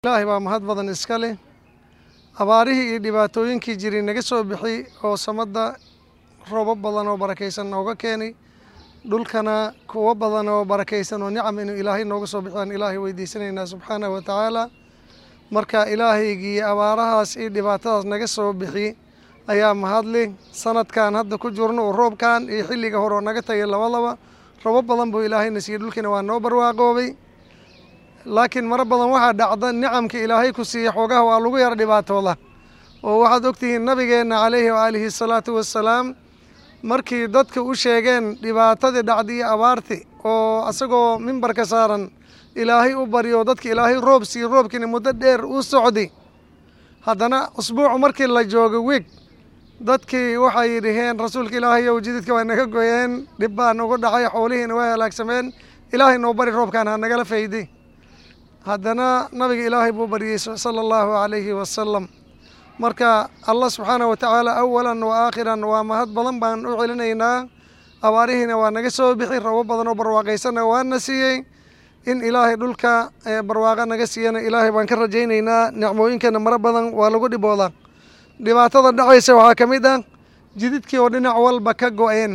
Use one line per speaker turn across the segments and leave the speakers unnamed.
ilaahay baa mahad badan iska leh abaarihii iyo dhibaatooyinkii jiray naga soo bixi oo samada roobab badan oo barakaysan nooga keenay dhulkana kuwo badan oo barakaysan oo nicam inuu ilaahay nooga soo bixiyaan ilaahay weydiisanaynaa subxaanahu wa tacaala marka ilaahaygii abaarahaas iyo dhibaatadaas naga soo bixi ayaa mahadli sanadkan hadda ku jirno oo roobkan iyo xilliga hore oo naga tagay labadaba roobab badan buu ilaahayna siiyey dhulkiina waa noo barwaaqoobay laakiin maro badan waxaa dhacda nicamka ilaahay ku siiya xoogaha waa lagu yara dhibaatooda oo waxaad ogtihiin nabigeenna calayhi waaalihi asalaatu wassalaam markii dadka u sheegeen dhibaatadii dhacdi iyo abaarti oo isagoo mimbarka saaran ilaahay u baryo dadka ilaahay roob siiyo roobkiina muddo dheer u socdi haddana usbuucu markii la joogo wiig dadkii waxay dhaheen rasuulka ilaahay ow jididka waa naga goyeen dhib baa nagu dhacay xoolihiina waa halaagsameen ilaahay noo bari roobkaan ha nagala faydi haddana nabiga ilaahay buu baryey sala allahu calayhi wasalam marka allah subxaanah wa tacaala awalan wa aakhiran waa mahad badan baan u celinaynaa abaarihiina waa naga soo bixi rabo badan oo barwaaqaysanna waana siiyey in ilaahay dhulka barwaaqa naga siiyana ilaahay baan ka rajaynaynaa nicmooyinkeena maro badan waa lagu dhiboodaa dhibaatada dhacaysa waxaa ka mid ah jididkii oo dhinac walba ka go-een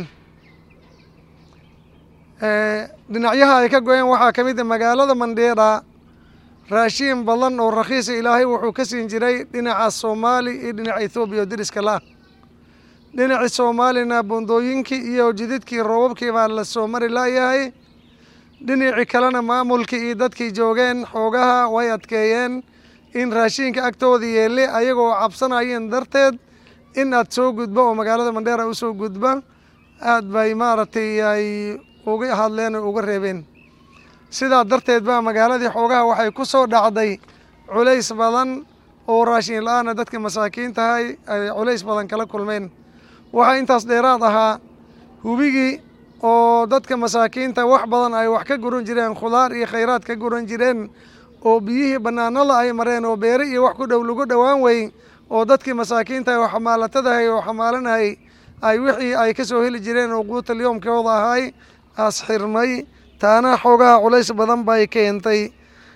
dhinacyaha ay ka go-een waxaa ka mid ah magaalada mandheera raashiin badan oo rakhiisa ilaahay wuxuu ka siin jiray dhinaca soomaali iyo dhinaca ethoobiya oo deriska la-ah dhinacii soomaalina bundooyinkii iyo jididkii roobabkii baa la soo mari laayahay dhinacii kalena maamulkii iyo dadkii joogeen xoogaha way adkeeyeen in raashiinka agtooda yeelle ayagoo cabsanayeen darteed in aad soo gudbo oo magaalada mandheera usoo gudba aad bay maaragtay ay uga hadleen oo uga reebeen sidaa darteed baa magaaladii xoogaha waxay ku soo dhacday culays badan oo raashin la-aana dadka masaakiintahay ay culays badan kala kulmeen waxaa intaas dheeraad ahaa hubigii oo dadka masaakiinta wax badan ay wax ka guran jireen khudaar iyo khayraad ka guran jireen oo biyihii bannaanada ay mareen oo beere iyo wax ku dhow lagu dhowaan wey oo dadkii masaakiintahay oo xamaalatadahay oo xamaalanahay ay wixii ay ka soo heli jireen oo quutal yoomkooda ahay asxirmay taana xoogaha culays badan bay keentay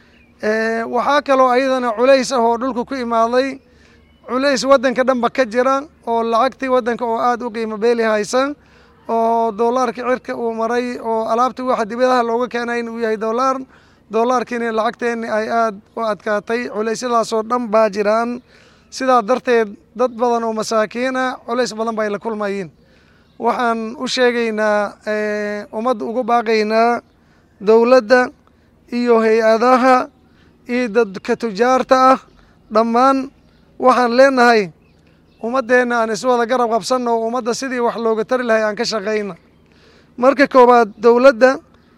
waxaa kaloo ayadana culays ah oo dhulka ku imaaday culays waddanka dhanba ka jira oo lacagtii waddanka oo aada u qiimo beeli haysa oo doolaarka cirka uu maray oo alaabta waxa dibadaha looga keenay in uu yahay doolaar doolaarkiina lacagteenni ay aada u adkaatay culeysyadaasoo dhan baa jiraan sidaa darteed dad badan oo masaakiin ah culays badan ba ay la kulmayiin waxaan u sheegaynaa ummadda ugu baaqaynaa dowladda iyo hay-adaha iyo dadka tujaarta ah dhammaan waxaan leenahay ummaddeenna aan iswada garab qabsanno oo ummadda sidii wax looga tari lahay aan ka shaqayna marka koowaad dowladda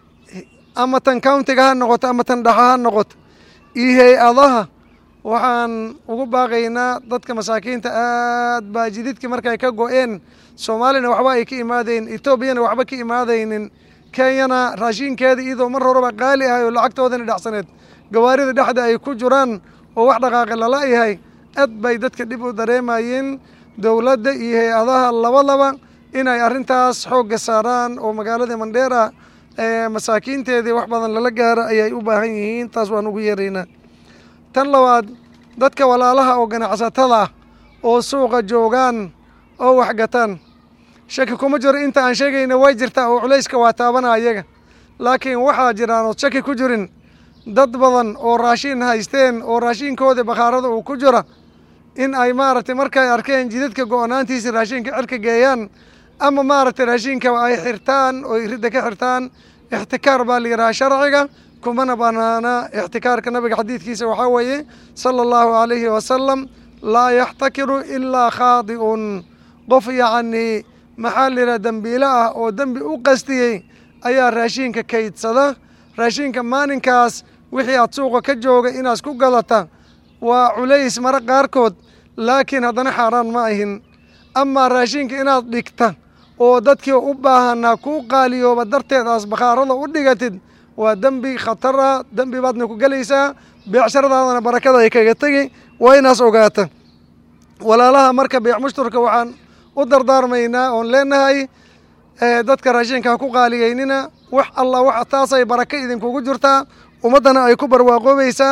ama tan countiga ha noqoto ama tan dhaxa ha noqoto iyo hay-adaha waxaan ugu baaqaynaa dadka masaakiinta aad baa jididkii markay ka go-een soomaalina waxba ay ka imaadaynin etoobiyana waxba ka imaadaynin kenyana raashinkeeda iyadoo mar horeba qaali ahay oo lacagtoodana dhacsaneed gawaarida dhexda ay ku jiraan oo wax dhaqaaqi lala yahay aad bay dadka dhib u dareemayeen dowladda iyo hay-adaha labadaba inay arrintaas xoogga saaraan oo magaalada mandheera masaakiinteedii wax badan lala gaaro ayay u baahan yihiin taas waan ugu yeeraynaa tan labaad dadka walaalaha oo ganacsatada ah oo suuqa joogaan oo waxgataan shaki kuma jiro inta aan sheegayna way jirtaa oo culayska waa taabana ayaga laakiin waxaa jiraan ood shaki ku jirin dad badan oo raashin haysteen oo raashinkoodii bakhaarada uu ku jira in ay maaragtay markay arkeen jidadka go-naantiisa raashinka cirka geeyaan ama maaragtay raashinka ay xirtaan oo ridda ka xirtaan ixtikaar baa la yidhaha sharciga kumana banaana ixtikaarka nabiga xadiidkiisa waxaa weeye sala allahu calayhi wasalam laa yaxtakiru ilaa khaadi'un qof yacnii maxaa la yidhaha dembiilo ah oo dembi u qastiyey ayaa raashinka kaydsada raashinka maalinkaas wixii aad suuqa ka jooga inaad ku gadata waa culays mara qaarkood laakiin haddana xaaraan ma ahin amaa raashinka inaad dhigta oo dadkii u baahanaa kuu qaaliyooba darteed aas bakhaarada u dhigatid waa dembi khatar ah dembi baadna ku gelaysaa beecsharadaadana barakada ay kaga tegi waa inaas ogaata walaalaha marka beec mushtarka waxaan u dardaarmaynaa oon leenahay dadka raashinka ha ku qaaliyeynina wax alla wax taasay baraka idinkugu jirtaa ummaddana ay ku barwaaqoobaysaa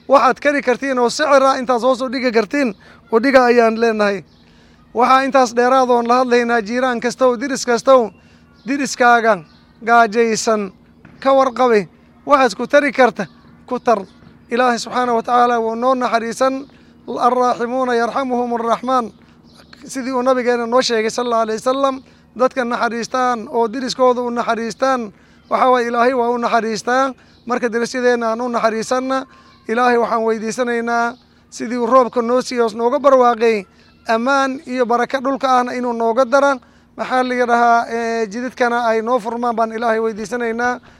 waxaad kari kartiin oo sicira intaas hoos u dhigi kartiin u dhiga ayaan leenahay waxaa intaas dheeraadoon la hadlaynaa jiiraan kastow diris kastow diriskaaga gaajaysan ka warqabi waxaad ku tari karta ku tar ilaahay subxaana wa tacaala wuu noo naxariisan alraaximuuna yarxamuhum araxmaan sidii uu nabigeena noo sheegay sal alla alay wasalam dadka naxariistaan oo diriskooda u naxariistaan waxaa waye ilaahay waa u naxariistaa marka dirisyadeenna aan u naxariisanna ilaahay waxaan weydiisanaynaa sidii uu roobka noo siiyoos nooga barwaaqay ammaan iyo baraka dhulka ahna inuu nooga dara maxaa laga dhahaa jididkana ay noo furmaan baan ilaahay weydiisanaynaa